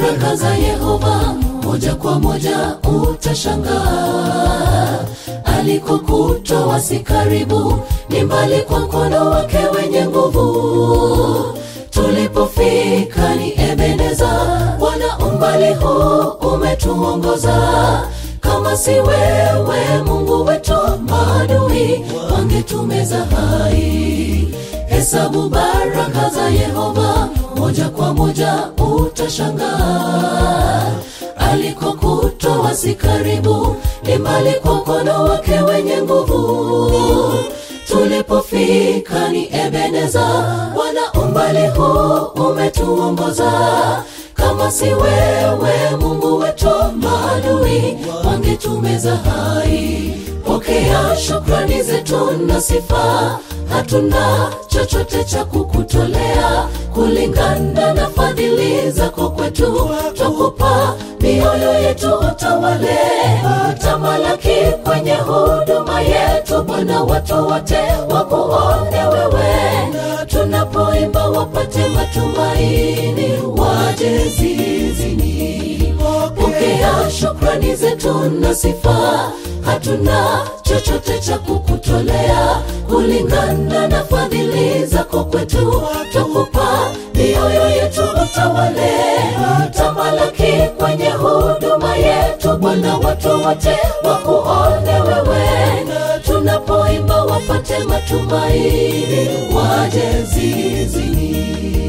baraka za Yehova moja kwa moja utashangaa. Alikokutoa si karibu, ni mbali kwa mkono wake wenye nguvu. Tulipofika ni Ebeneza, Bwana umbali huu umetuongoza. Kama si wewe Mungu wetu, maadui wangetumeza hai. Hesabu baraka za Yehova moja kwa moja utashangaa. Alikokutoa si karibu, ni mbali kwa mkono wake wenye nguvu. Tulipofika ni Ebeneza, Bwana umbali huu umetuongoza. Kama si wewe Mungu wetu, maadui wangetumeza hai. Pokea shukrani zetu na sifa, hatuna chochote cha kukutolea kulingana na fadhili zako kwetu. Twakupa mioyo yetu utawale, tamalaki kwenye huduma yetu Bwana, watu wote wakuone wewe, tunapoimba wapate matumaini, waje zizini. Pokea shukrani zetu na sifa, hatuna chochote cha kukutolea kulingana na fadhili zako kwetu. Twakupa mioyo yetu utawale, tamalaki kwenye huduma yetu Bwana, watu wote wakuone wewe, tunapoimba wapate matumaini, waje zizini.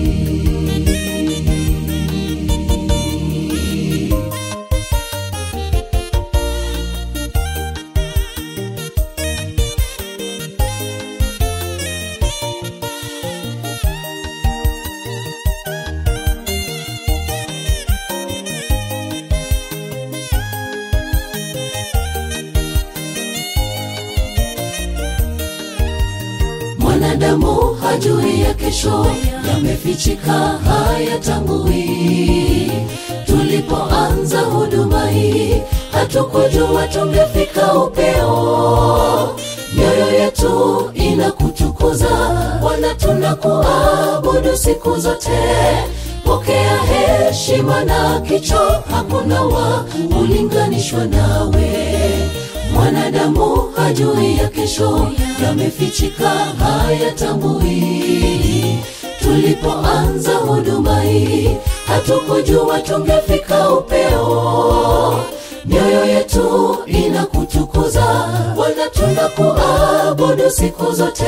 Mwanadamu hajui ya kesho, yamefichika hayatambui. Tulipoanza huduma hii, hatukujua tungefika upeo. Mioyo yetu inakutukuza Bwana, tunakuabudu siku zote. Pokea heshima na kicho, hakuna wa ulinganishwa nawe mwanadamu hajui ya kesho, yamefichika hayatambui. Tulipoanza huduma hii, hatukujua tungefika upeo. Mioyo yetu inakutukuza Bwana, tunakuabudu siku zote.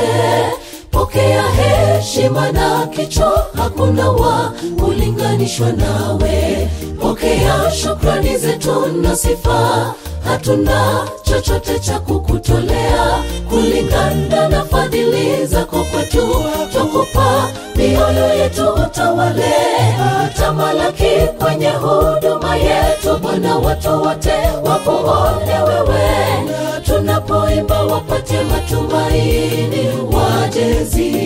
Pokea heshima na kicho, hakuna wa ulinganishwa nawe. Pokea shukrani zetu na sifa hatuna chochote cha kukutolea kulingana na fadhili zako kwetu. Twakupa mioyo yetu utawale, tamalaki kwenye huduma yetu Bwana, watu wote wakuone wewe, tunapoimba wapate matumaini, waje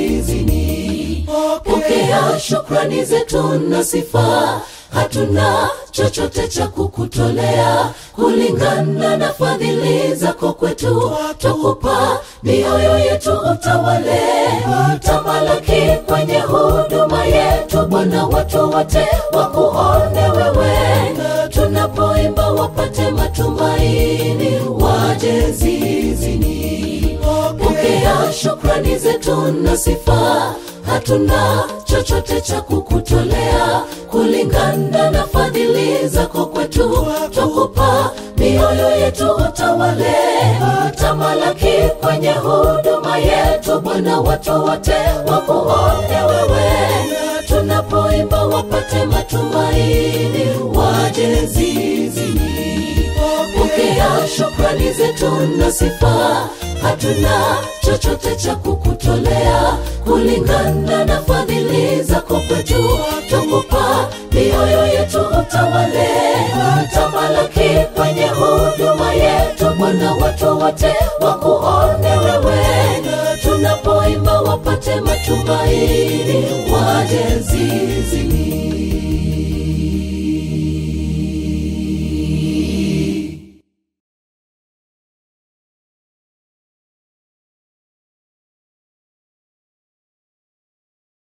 zizini. Pokea shukrani zetu na sifa hatuna chochote cha kukutolea kulingana na fadhili zako kwetu. Twakupa mioyo yetu utawale, tamalaki kwenye huduma yetu Bwana, watu wote wakuone wewe, tunapoimba wapate matumaini, waje zizini. Pokea shukrani zetu na sifa hatuna chochote cha kukutolea kulingana na fadhili zako kwetu. Twakupa mioyo yetu utawale, tamalaki kwenye huduma yetu Bwana, watu wote wakuone wewe, tunapoimba wapate matumaini, waje zizini. Pokea shukrani zetu na sifa hatuna chochote cha kukutolea kulingana na fadhili zako kwetu. Twakupa mioyo yetu utawale, tamalaki kwenye huduma yetu Bwana, watu wote wakuone wewe, tunapoimba wapate matumaini, waje zi